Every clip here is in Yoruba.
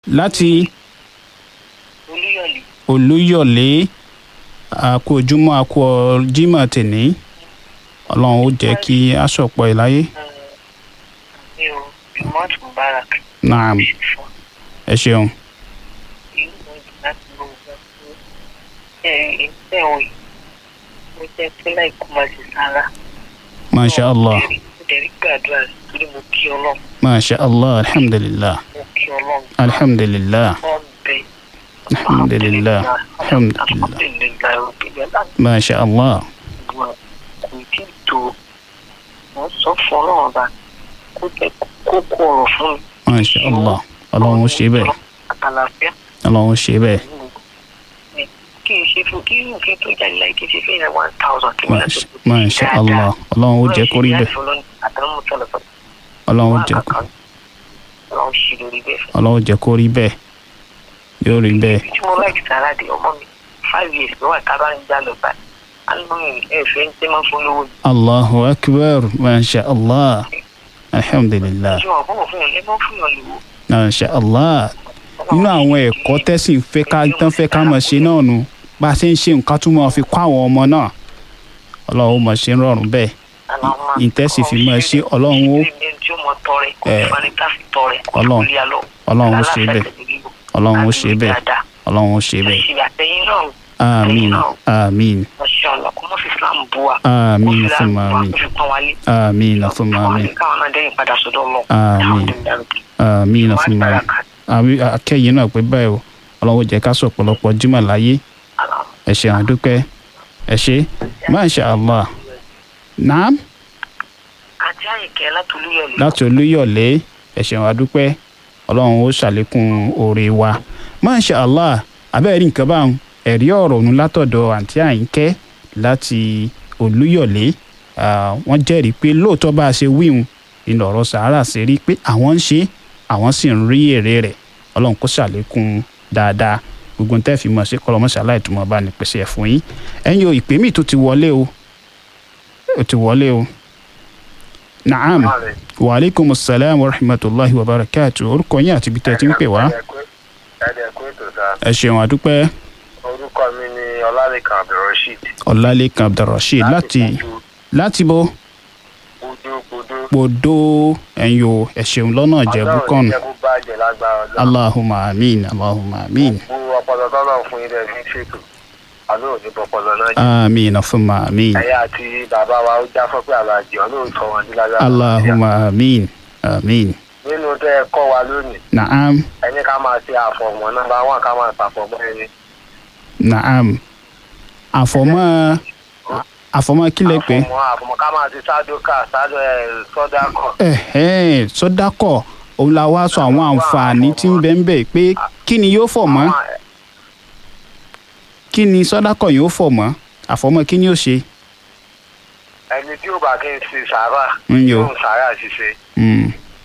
láti olúyọ̀lé olúyọ̀lé àkó ojúmọ́ àkó jímọ̀ tèní ọlọ́run ó jẹ́ kí aṣọ̀pọ̀ ẹ̀ láyé mi ò remote mubarak naam fún ẹ ṣeun ìlú ìlú láti lọ wọ fún ẹ ẹ òyìn mo jẹ pé láìkú máa ṣe sára. masha allah mo dẹ̀ rí gbàdúrà rẹ̀ torí mo kí ọlọ́run masha allah alhamdulillah mo kí ọlọ́run. alhamdulillah wọ́n bẹ. alhamdulillah alhamdulillah alhamdulillah rabbil alamin. masha allah wa kò tí ì tó wọ́n sọ fún ọlọ́run ọba kó jẹ́ kókó ọ̀rọ̀ fún mi. masha allah ọlọ́run ó ṣe bẹ́ẹ̀ àtàlàfíà ọlọ́run ó ṣe bẹ́ẹ̀ kí n ṣe fún kí n fi tó jáde láì kí n ṣe fún ìyá one thousand kí n lọ Masha- masha allah ọlọ́run ó jẹ́ kó rí bẹ́ẹ̀ àtàwọn mọ̀tàlá sọ ọlọ́run ó jẹ́ kó ọlọ́run ṣì lórí bẹ́ẹ̀ fún ọlọ́run ó jẹ́ kó rí bẹ́ẹ̀ yóò rí bẹ́ẹ̀ mi. tí mo láì sára di ọmọ mi five years ló wà tábà ń já lọ báyìí alóyún ẹ̀fẹ̀ ń tẹ́ máa fún lówó ni. allahu akbar masha allah alhamdulillah tí wọn fún òfin ẹ̀ mọ́ fún yàn lówó. masha allah nínú àwọn ẹ̀kọ́ tẹ́sìn fẹ́ ká tán fẹ́ ká mọ̀ ṣe náà nu bá a ṣe ń ṣe nǹkan tún mọ̀ fi kọ́ àwọn ọmọ náà ọlọ́run ó mọ̀ ṣe ń rọrùn bẹ́ẹ̀ ìtẹ́sí fi máa ṣe ọlọ́run ó tí ó mọ tọrẹ kó Eh, fani ká fi tọrẹ kó Ọlọ́run- fi lé alọ. ọlọ́run ó ṣe bẹ́ẹ̀ ọlọ́run ó ṣe bẹ́ẹ̀ ọlọ́run ó ṣe bẹ́ẹ̀ àṣìbí àtẹ̀yìn náà àmín àmín Mashallah kó mọ́ fi Islam bú wa. àmín Kó fi fún Islam bú wa, àmín kó fi pọ́n wa lé. àmín fún àmín káwọn náà dẹ́yìn padà sọ́dọ̀ lọ. Àmín. àmín fún àmín àmín akẹ́yìn náà pé báyìí o ọlọ́run ó jẹ́ ká sọ ọ̀pọ̀lọpọ̀ jímọ̀ láyé ẹ ṣé àdúpẹ́ ẹ ṣé masha allah naam àti àyìnkẹ́ látòlúyọ̀lé. láti olúyọ̀lé ẹ ṣeun àdúpẹ́ ọlọ́run ó ṣàlékún oore wa masha allah abẹ́rẹ́ nǹkan bá ń ẹ̀rí ọ̀rọ̀ ọ̀hún látọ̀dọ̀ àǹtí àyínkẹ́ láti olúyọ̀lé Ah, wọ́n jẹ́rìí pé lóòótọ́ bá a ṣe wíhun ìlú ọ̀rọ̀ sàárà ṣe rí pé àwọn ń ṣe àwọn sì ń rí èrè rẹ̀ ọlọ́run kó ṣàlékún dáadáa gbogbo ń tẹ́ fi mọ̀ sí kọlọmọṣálá ìtumọ̀ bá ní pèsè ẹ̀ fún yín ẹ̀yin o ìpè míì tó ti wọlé o ó ti wọlé o naam wa aleykum salaam wa rahmatulahi wa barakatu orúkọ yín àti ibi tẹ́ ẹ ti ń pè wá ẹ̀ẹ́dẹ̀kú ètò sá ẹ ṣeun àdúpẹ́ orúkọ mi ni ọlálẹ́kan abdulrasheed ọlálékan abdulrasheed láti láti bo kúdúkúdú gbòdo ẹ̀yin o ẹ ṣeun lọ́nà ìjẹ̀bú kan jẹ́ kó bàjẹ́ lágbára ọlọ́run allahumma amin allahumma amin gbogbo ọpọlọ tọ́lọ̀ fún ilé ní ṣètò àlọ́ òní pọpọlọ náà jẹ́ amin afuma amin ẹ̀yà àti bàbá wa ó já fọ́pẹ́ àlàjì ọlọ́run sọ wọn ní lágbára allahumma amin amin nínú tẹ́ ẹ kọ́ wa lónìí naam ẹni ká máa ṣe àfọ̀mọ́ nọ́mbà wọn ká máa ṣàfọ̀mọ́ ẹni naam àfọ̀mọ́ àfọ̀mọ́ kílẹ̀ pé àfọ̀mọ́ àfọ̀mọ́ ká máa ṣe sádókà sádó ẹ̀ sọ́dákọ̀ ẹ̀hẹ́n sọ́dákọ̀ òun la wá sọ àwọn àǹfààní tí ń bẹ ń bẹ pé kí ni yóò fọ̀ mọ́ Àwọn- kí ni sọ́dákọ̀ yóò fọ̀ mọ́ àfọ̀mọ́ kí ni yóò ṣe. ẹni tí ó bá kí n ṣe sàárà ń yo yóò sàárà ṣiṣẹ́ Mm.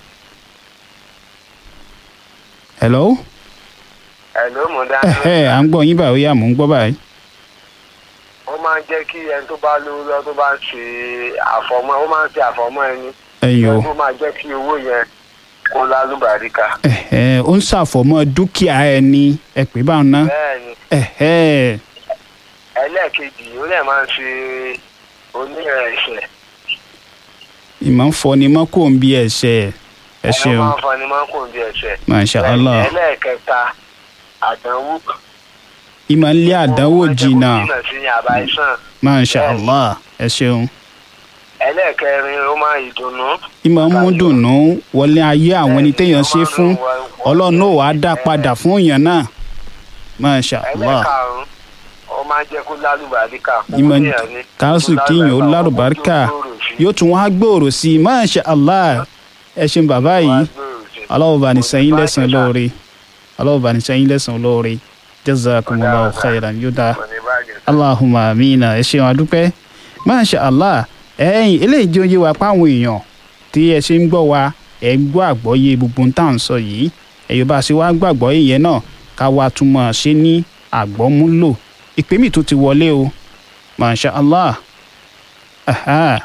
hello ẹ̀ ló mú dání ẹ̀hẹ́ à ń gbọ́ yín báyìí ó yá mò ń gbọ́ báyìí. ó máa ń jẹ́ kí ẹni tó bá lówó lọ tó bá ń ṣe àfọ̀mọ́ ó máa ń ṣe àfọ̀mọ́ ẹni ẹ̀yin o ó máa jẹ́ kí owó yẹn kó lálùbáríkà ẹ̀hẹ́ ó ń ṣàfọ̀mọ́ dúkìá ẹni ẹ pè báwọn ná bẹ́ẹ̀ ni ẹ̀hẹ́ ẹlẹ́ẹ̀kejì ó lè máa ń ṣe onírẹ̀ ẹ̀ṣẹ̀ ìmọ̀ ń fọni mọ́ kó ń bí ẹ̀ṣẹ̀ ẹ ẹ̀rọ ṣeun máa ń fọni máa ń kó bí ẹ̀ṣẹ̀ masha allah ẹlẹ́ẹ̀kẹta àdánwò ìmọ̀ ń lé àdánwò jìnnà ó máa ń jẹ́ kó jìnnà sí ní àbáyísàn masha allah ẹ ṣeun ẹlẹ́ẹ̀kẹrin ó máa ìdùnnú ìmọ̀ ń mú dùnnú wọlé ayé àwọn ẹni téèyàn ṣe fún ọlọ́run náà wàá dá padà fún èèyàn náà masha allah ẹlẹ́ẹ̀karùn-ún ó máa ń jẹ́ kó lálùbáríkà kó ìmọ̀ kéèyàn ní káàsù kíyàn ó lárùbáríkà yóò tún wá gbòòrò sí i masha allah ẹ ṣeun bàbá yìí aláwọ̀ bá ní sẹ́yìn lẹ́sàn-án lóore aláwọ̀ bá ní sẹ́yìn lẹ́sàn-án lóore jazakumullahu khairan yóò dáa allahumma amina ẹ ṣeun adúpẹ́ masha allah ẹ̀yìn eléyìí jẹ́ oyé wa páwọn èèyàn tí ẹ ṣe ń gbọ́ wa ẹ ń gbọ́ àgbọ́yé gbogbo ń tà ń sọ yìí ẹ̀yọ́ bá a ṣe wá gbàgbọ́ yẹn náà ká wa tún máa ṣe ní àgbọ́múlò ìpè mi tó ti wọlé o masha allah aha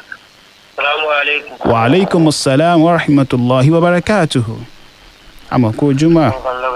salaamaleykum. wa aleykum salaam wa rahmatulahi wa barakatuhu àmọ́ kó ojúmọ́ Ọlọ́run